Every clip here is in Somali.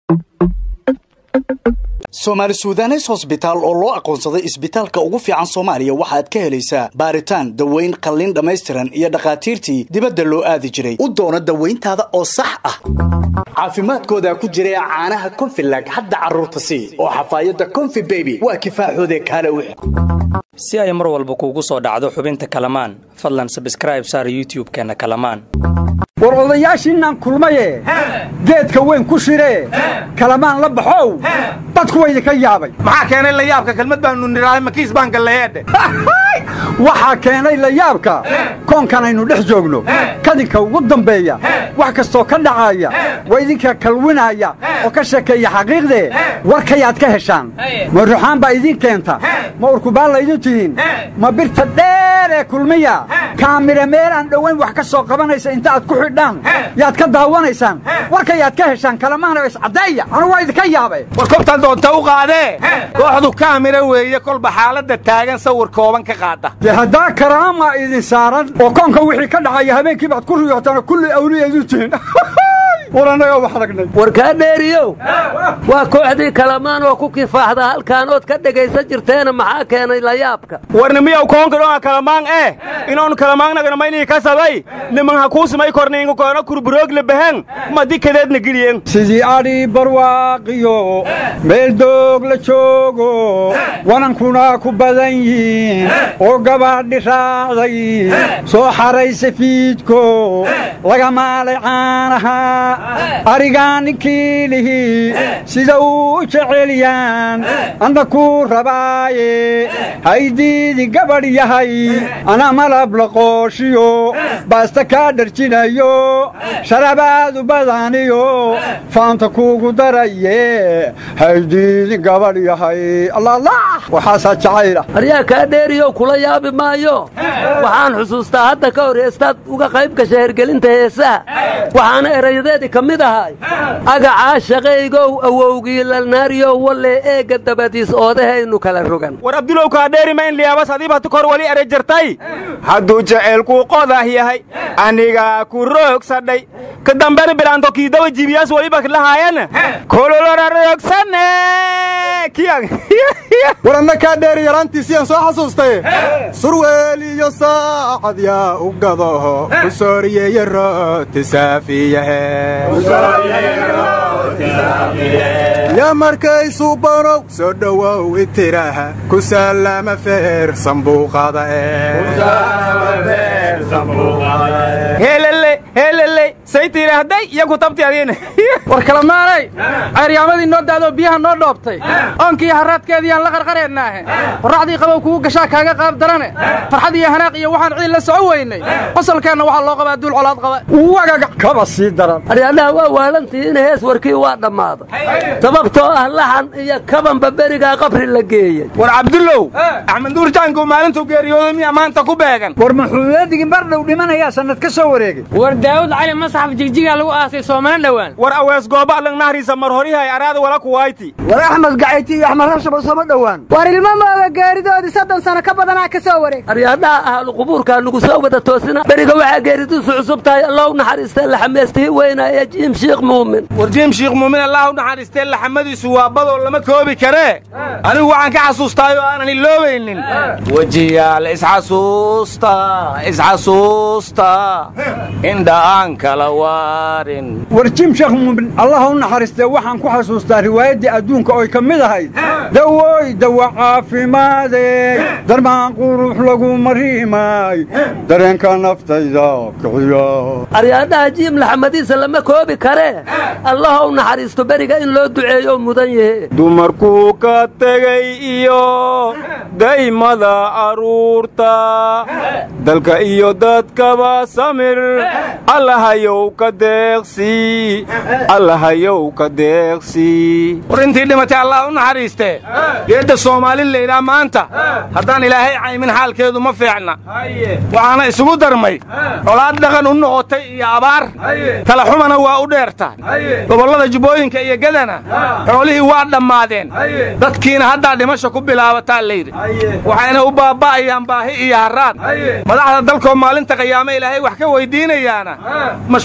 soomaali suudanes hosbitaal oo loo aqoonsaday isbitaalka ugu fiican soomaaliya waxaad ka helaysaa baaritaan daweyn qalliin dhammaystiran iyo dhakhaatiirtii dibadda loo aadi jiray u doono dawayntaada oo sax ah caafimaadkoodaa ku jira caanaha konfilag hadda carruurta sii oo xafaayadda konfi beby waa kifaaxoodee kaale wix si ay mar walba kuugu soo dhacdo xubinta kalamaan fadlan sabskraib saar youtub-keenna kalamaan war odayaashiinaan kulmaye geedka weyn ku shiree kalamaan la baxow dadku wa idinka yaabay maxaa keenay la yaabka kelmad baanu nidhaahay makiis baan galleeedhe waxaa keenay la yaabka koonkan aynu dhex joogno kadinka ugu dambeeya wax kastoo ka dhacaaya waa idinka kalwinaya oo ka sheekeeya xaqiiqdee warkayaad ka heshaan ma ruxaan baa idiin keenta ma urkubaan laydin tihiin ma birta dheer ee kulmiya kaamira meel aan dhowayn wax ka soo qabanaysa inta aad ku xidhaan yaad ka daawanaysaan warkayaad ka heshaan kalamaana iscaddeeya anu waa idinka yaabay war kobtaan doonta u qaadee kooxdu kaamira weeye kolba xaaladda taagan sawir kooban ka qaada dee haddaa karaama idin saaran oo koonka wixii ka dhacaya habeenkii baad ku riyootaan oo kulli awliyaedu tihiin war annagaa wax aragnay warkaa dheeriyow waa kooxdii kalamaan oo ku kifaaxda halkaan ood ka dhegaysan jirteena maxaa keenay layaabka warni miyaw koonka dhonga kalamaang eh inoonu kalamaangnaganamaynihi ka sabay niman ha kuu simay korniinga koona kurburoogle bahan madi kadeedna geliyen sidii adhi barwaaqiyo meel doog la joogo wanankuna ku badan yihiin oo gabaadhi raacday soo xaraysa fiidko laga maalay caanaha arigaa ninkii lihi sida uu u jeceelyaan anna kuu rabaaye haydiidi gabadh yahay ana malab la qooshiyo baasta kaa dharjinayo sharabaadu badaniyo faanta kuugu daraye haydiidi gabadh yahay allaalah waxaasaa jacayla aryaa kaa dheeriyow kula yaabi maayo waxaan xusuustaa hadda ka hor heestaad uga qayb gasha hergelinta heesaha waxaana erayadeedii ka mid ahay agacaa shaqaygow awowgii lalnaariyow walle eegga dabadiis oodahaynu kala rogan war abdulow kaadheeri ma in liyaabas adiibatu kor wali ere jirtay hadduu jaceylkuu qodah yahay anigaa ku roogsadhay ka dambena bilaanto kiidawa jibiyaas waliba lahaayana kololora roogsane war anna kaa dheeri yaraantiisiyaan soo xasuustay surweel iyo saacad yaa u gadaho u sooriyeeye rooti saafiyahe yaa markaysu banow soo dhowow itiraha ku saalaama feer sambuuqada heelele heelele say tidhaahday iyo ku tabti adiina war kalamaanay ceeryaamadii noo daadoo biyaha noo dhoobtay oonkii haraadkeediiyaan la qarqareennaahe qorraxdii qabow kugu gashaa kaaga qaab darane farxad iyo hanaaq iyo waxaan ciid la soco weynay qosolkeenna waxaa loo qabaa duul colaad qaba wagaga kaba sii daran aryaadhaha waa waalantihiin hees warkii waa dhammaaday sababtoo ah laxan iyo kabanba berigaa qabri la geeyey war cabdullow axmed nuur jaanku maalintuu geeriyooday miyaa maanta ku beegan war muxuuyadigii mar dhow dhimanayaa sannad ka soo wareegay war daawud cali masaxaf jigjigaa lagu aasay soomana dhowaan war awees gooba lang nahriisa mar horihay araada wala kuwayti war axmed gacayti iyo axmed rashaba sooma dhowaan war ilmo mooga geeridoodii soddon sano ka badanaa ka soo wareeg aryaadhaha ahlu qubuurkaa nugu soo wada toosina beriga waxaa geeridiisu cusub tahay allow naxariistee laxameystihii weynaaye jiim shiikh muumin war jiim shiikh muumin allah u naxariistee laxamadiisu waa badoo lama koobi karee anigu waxaan ka xasuustaay oo aanan iloobaynin wejiyaal isxasuusta isxasuusta indha aan kala waarin war jim sheekh muumin allah u naxariistee waxaan ku xasuustaa riwaayaddii adduunka oy ka mid ahayd dawooy dawa caafimaadey darmaan qurux lagu mariimay dareenka naftayda kiciyo aryaadhaha jiim laxamadiisa lama koobi karee allah u naxariisto beriga in loo duceeyo mudan yahe dumarkuu ka tegay iyo daymada carruurta dalka iyo dadkaba samir allahayow ka deeqsii allahayow ka deeqsii war intii dhimatay allah u naxariistee geedda soomaali laydhaa maanta haddaan ilaahay caymin xaalkeedu ma fiicna waxaana isugu darmay colaad dhaqan u noqotay iyo abaar talaxumana waa u dheertaan gobollada jubbooyinka iyo gedana xoolihii waa dhammaadeen dadkiina haddaa dhimasha ku bilaabataa layidhi waxayna u baaba'ayaan baahi iyo harraad madaxda dalkoo maalinta qiyaame ilaahay wax ka weyddiinayaana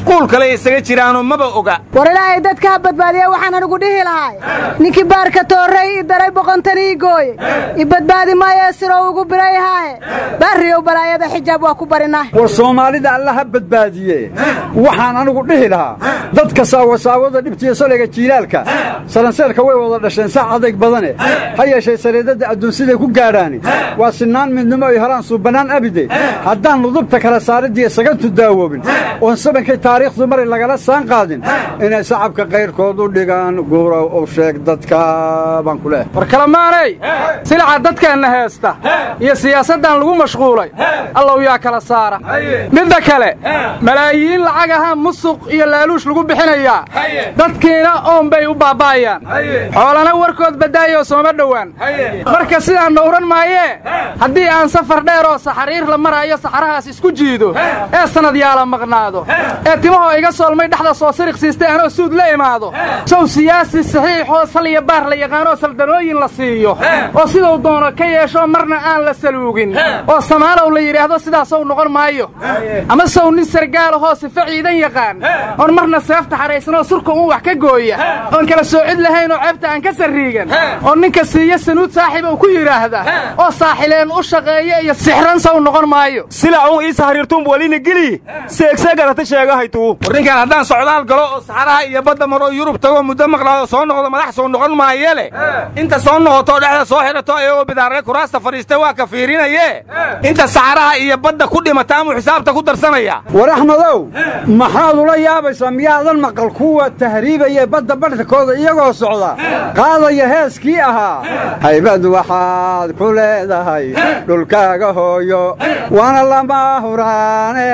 mashquul kale isaga jiraanoo maba oga war ilaahay dadka ha badbaadiya waxaan anigu dhihi lahay ninkii baarka toorrey i daray boqontanii i gooye i badbaadi maayo sirow ugu biray haahe baarriyow balaayada xijaab waa ku barinah war soomaalida alla ha badbaadiye waxaan anigu dhihi lahaa dadka saawasaawada dhibtiyo salayga jiilaalka salanseelka way wada dhasheen sac adayg badane ha yeeshee sariidadda adduunsiday ku gaadhaani waa sinaan midnimo ay helaan suubbannaan abide haddaan nudubta kala saariddiiyo sagantu daawoobin oon sabankay taariikhdu maray lagala saan qaadin inay sacabka kayrkood u dhigaan guurow u sheeg dadka baan ku leehay war kalamaanay silaca dadkeenna heesta iyo siyaasaddan lagu mashquulay allow yaa kala saara midda kale malaayiin lacag ahaa musuq iyo laaluush lagu bixinayaa dadkiina oon bay u baaba'ayaan xoolana warkood baddaayoo sooma dhowaan marka sidaan dhowran maayee haddii aan safar dheer oo saxariir la maraayo saxarahaas isku jiido ee sannad yaala maqnaado ee timahoo iga soolmay dhexda soo siriq siistay anoo suud la imaado sow siyaasi saxiixoo sal iyo baar la yaqaanoo saldanooyin la siiyo oo siduu doono ka yeesho marna aan la saluugin oo samaalow la yidhaahdo sidaasow noqon maayo ama sow nin sargaalahoo sife ciidan yaqaan oon marna seefta xahaysanoo surka uun wax ka gooya oon kala soocid lahayn oo ceebta aan ka sarriigan oo ninka siiya sanuud saaxiib uu ku yidhaahda oo saaxileen u shaqeeya iyo sixran sow noqon maayo sila un iisa hariirtuun walina geli seegse garata sheegahaytuu war ninkaan haddaan socdaal galo oo saxaraha iyo badda maroo yurub tago muddo maqlaado soo noqdo madax soo noqon maaye leh inta soo noqotoo dhexda soo xidhato ayagoo bidaarre kuraasta fadhiista waa ka fiirinaye inta saxaraha iyo badda ku dhimata amuu xisaabta ku darsanaya war axmedow maxaad ula yaabaysaa miyaadan maqal kuwa tahriibaya badda badhkooda iyagoo socda qaadaya heeskii ahaa haybad waxaad ku leedahay dhulkaaga hooyo waana lama huraane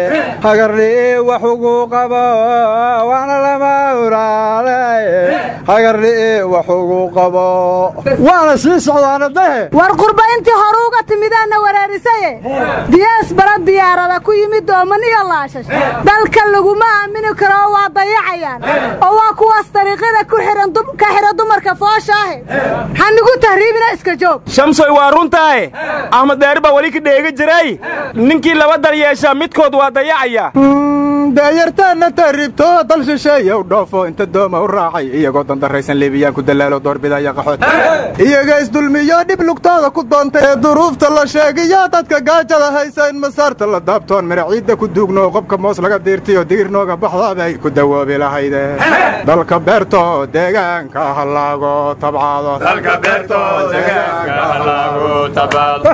hagarli'i wax ugu qabo waana lama huraane hagarli'i wax ugu qabo waana sii socdaana dahe war qurba intii hore uga timidaanna wereerisaye diyaas bara diyaarada ku yimid dooman iyo laashash dalka laguma aamini karo oo waa dayacayaan oo waa kuwaas dariiqyada ku xihan ka xidha dumarka fooshaahe hanigu tahriibina iska joog shamsoy waa runtaahe axmed deeri baa weli ka dheega jiray ninkii laba dal yeeshaa midkood waa dayacaya daayartaanna tahriibto dal shisheeya u dhoofo inta dooma u raacay iyagoo dandarraysan liibiyaan ku dalaalo doorbidaya qaxood iyaga isdulmiyo dhib lugtooda ku doontay ee duruufta la sheegiyo dadka gaajada haysa in masaarta la daabtoon maraciidda ku duugno qobka moos laga diirtiyo digir nooga baxdaabay ku dawoobi lahayde dalka beerto deegaanka hallaago tabcaado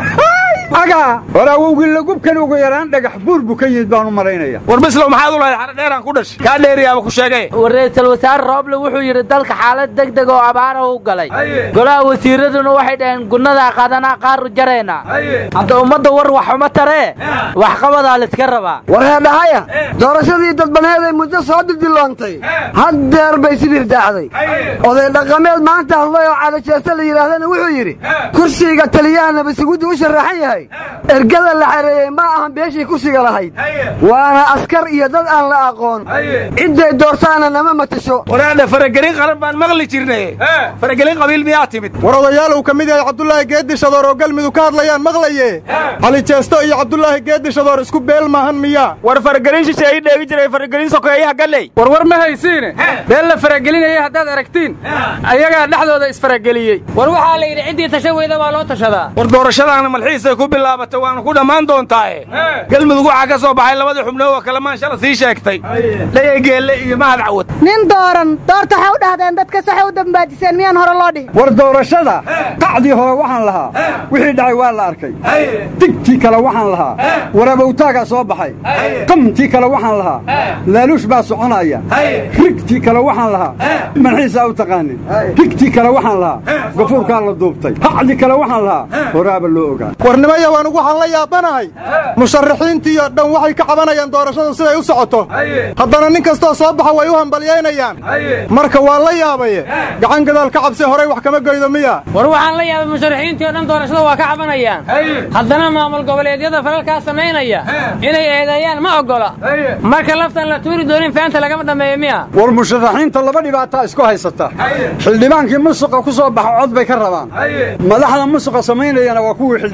aga war awowgii lagubkan ugu yaraan dhagax buur buu ka yimid baan u malaynaya war bislow maxaad u lahayd xara dheeraan ku dhashay kaa dheeriyaaba ku sheegay war ra'iisul wasaare rooble wuxuu yidhi dalka xaalad degdeg oo abaara u galay golaha wasiiraduna waxay dhaheen gunnadaa qaadanaa qaaru jarayna hadda ummadda war wax uma taree waxqabadaa layska rabaa war heedhahaya doorashadii dadbaneeday muddo soo dildilloontay haddeer bay sidii daacday oday dhaqameed maanta hadlay oo cadajeesta la yidhaahdana wuxuu yidhi kursiga taliyaha nabadsugudu u sharaxan yahay ergada la xareeyey ma ahan beeshii kursiga lahayd waana askar iyo dad aan la aqoon cidday doortaana nama matasho waraadha faragelin qaran baan maqli jirnay faragelin qabiil miyaa timid war odayaal uu ka mid yahay cabdulaahi geeddi shadoor oo galmudug ka hadlayaan maqlaye cali jeesto iyo cabdulaahi geeddi shadoor isku beel maahan miyaa war faragelin shisheeyi dheegi jiray faragelin sokeeyaha galley war war ma haysiine beel la faragelinayay haddaad aragtiin ayagaa dhexdooda isfarageliyey war waxaa la yidhi ciddii tasha weyda waa loo tashadaa war doorashadaana malxiisay ku bilaabatay waana ku dhammaan doontaaye galmudug waxaa ka soo baxay labadii xubnood oo kalamaan shala sii sheegtay dhayay geelle iyo mahad cawad nin dooran doorta waxay u dhahdeen dadka saxay u dambaajiseen miyaan hore loo dhihin war doorashada qacdii hore waxaan lahaa wixii dhacay waa la arkay digtii kale waxaan lahaa warabowtaagaa soo baxay qamtii kale waxaan lahaa laaluush baa soconaya rigtii kale waxaan lahaa manxiisaa u taqaanin rigtii kale waxaan lahaa gafuurkaa la duubtay hacdii kale waxaan lahaa horaaba loo ogaa warnimaya waanugu waxaan la yaabanahay musharaxiintiiyo dhan waxay ka cabanayaan doorashadu siday u socoto haddana nin kastoo soo baxa way u hambalyaynayaan marka waa la yaabaye gacan gadaal ka cabsi horay wax kama goydo miya war waxaan la yaabay musharaxiintii oo dhan doorashada waa ka cabanayaan haddana maamul goboleedyada falalkaa samaynaya inay eedeeyaan ma oggola marka laftan la tuuri doonin faanta lagama dhammeeyo miya war musharaxiinta laba dhibaataa isku haysata xildhibaankii musuqa ku soo baxa cod bay ka rabaan madaxda musuqa samaynayana waa kuwii xildhibaanka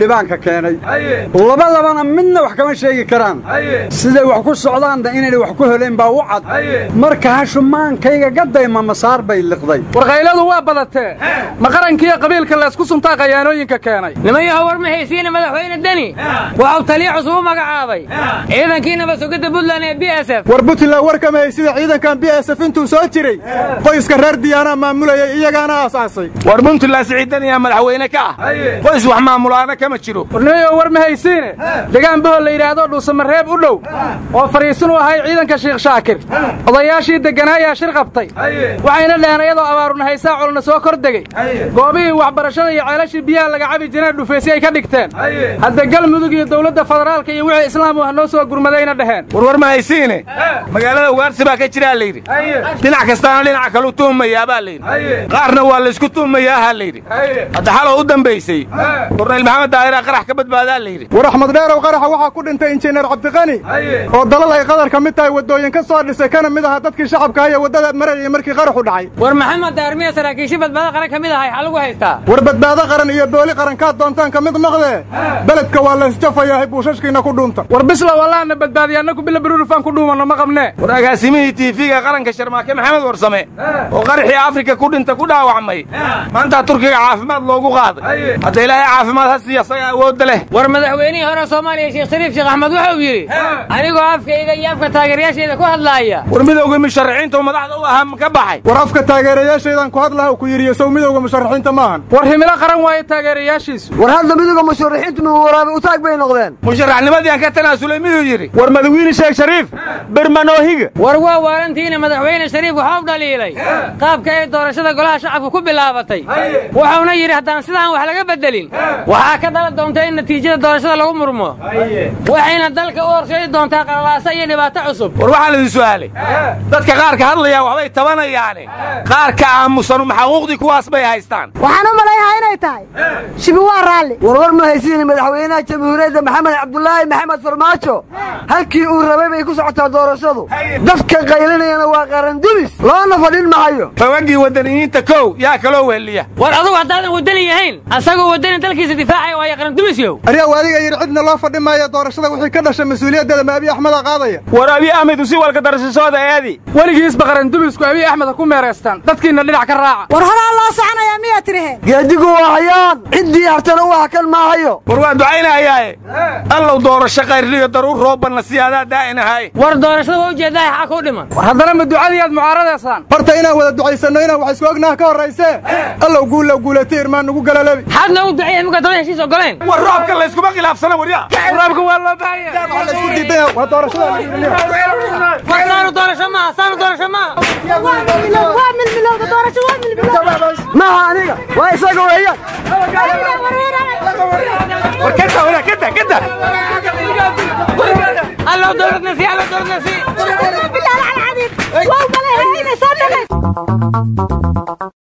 keenay labadabana midna wax kama sheegi karaan siday wax ku socdaanna inayna wax ku heleen baa u cad marka hashumaankayga gadayma masaar bay liqday warkayladu waa badatee ma qarankiiyo qabiilka laysku suntaa qayaanooyinka keenay nimanyaha war ma haysiina madaxweyne deni waxuu taliya cusub u magacaabay ciidankii nabadsugidda puntland ee b s f war puntland war kama haysida ciidankan b s f intuu soo jiray qoyska reer diyaanaa maamulayay iyagaana aasaasay war puntland siciidaniyaa madaxweyne ka ah qoys wax maamulaana kama jiro warnimayo war ma haysiine degaan bohol la yidhaahdo dhuusamareeb u dhow oo fadhiisin u ahay ciidanka shiikh shaakir odayaashii degganaayaa shir qabtay waxayna dheheen iyadoo abaaruna haysaa colna soo kor degey goobihii waxbarashada iyo ceelashii biyaha laga cabi jireen dhufeysyo ay ka dhigteen hadda galmudug iyo dowladda federaalka iyo wixii islaam ah noo soo gurmadayna dheheen warwar ma haysiine magaalada ugaarsi baa ka jiraa layidhi dhinac kastaana dhinaca kalu tuhmayaa baa layidhi qaarna waa laysku tuhmayaaha layidhi hadda xaloo u dambaysay kornayl maxamed daahiraa qarax ka badbaadaa layidhi war axmed dheerow qaraxa waxaa ku dhintay injineer cabdiqani oo dalal ay qadar ka mid tahay waddooyin ka soo dhisay kana mid aha dadkii shacabka haya waddada marayay markii qaraxu dhacay war maxamed daarmiya saraakiishi badbaado qaran ka mid ahay xaa lagu haystaa war badbaado qaran iyo booli qarankaad doontaan ka mid noqdee beledka waa laysjafayahay buushashkiina ku dhuunta war bisla wallaana badbaadiya annaku bila baruurufaan ku dhuumanno ma qabnee war agaasimihii tiifiga qaranka sharmaake maxamed warsame oo qaraxii afrika ku dhinta ku dhaawacmay maanta turkiga caafimaad loogu qaaday hadda ilaahay caafimaad ha siiya isaga awoodda leh war madaxweynihii hore soomaaliya sheekh shariif sheekh axmed wuxuu yidhi anigoo afkayga iyo afka taageerayaasheeda ku hadlaaya war midowga musharaxiinta madaxda u ahaa ka baxay war afka taageerayaashaydan ku hadlaha ku yidhi sow midowga musharaxiinta maahan war himilo qaran waayo taageerayaashiisu war hadda midowga musharaxiintu miwaraabi u taag bay noqdeen musharaxnimadii aan ka tanaasulay miduu yidhi war madawiine sheekh shariif bermanoohiga war waa waalantiina madaxweyne shariif waxau dhaliilay qaabka ay doorashada golaha shacabka ku bilaabatay wuxuuna yidhi haddaan sidaan wax laga beddelin waxaa ka dhala doonta in natiijada doorashada lagu murmo waxayna dalka u horseedi doontaa qalalaasa iyo dhibaato cusub war waxaan idin su'aalay dadka qaarka hadlayaa waxbay tabanayaane qaarka aamusanu maxaquuqdii kuwaas bay haystaan waxaan u malayhaa inay tahay shibi waa raalli warwar ma haysiine madaxweynaha jamhuuriyadda maxamed cabdulaahi maxamed farmaajo halkii uu rabay bay ku socotaa doorashadu dadka qaylinayana waa qarandulis loona fadhin mahayo fawagii wadaniyiinta kow yaa kaloo weheliya war adugu haddaadan wadani yahayn asagoo wadani dalkiisa difaacaya waayo qarandumisyow aryaw adiga yidhi cidna loo fadhi maayo doorashada wixii ka dhasha mas-uuliyaddeeda ma abiy axmeda qaadaya war abiy axmed usi walka darashashooda eedi weligiisba qarandumisku abiy axmed ha ku meeraystaan dadkiinna dhinac ka raaca war horaa loo soconayaa miyaa tiriheen geedigu waa hayaan ciddii hartana u hakan maahayo war waa ducaynayaaye allow doorasho qayrliyo daruur roobanna siyaadaa daa'in ahay war doorashada waa ujeeddahay xaa kuu dhiman war haddana ma ducadiiaad mucaaradaysaan horta inaan wada ducaysanno inaan wax isku ognaha ka horraysee allow guulow guulatay irmaan nugu galalebi xaad noogu duceeya imika daba heshiis ogoleen war roobka layskuma khilaafsana warya roobka waa loo baahanya laysku diidan waa doorashada war saanu doorasho maaha saanu doorasho maaha waa milmilowda doorasho waa milmilowda maaha aniga waa isaga weeyaan war kada wala kada kada allow dowladna sii allow dowladna sii بالله العظيم واو ملهي هنا صدقت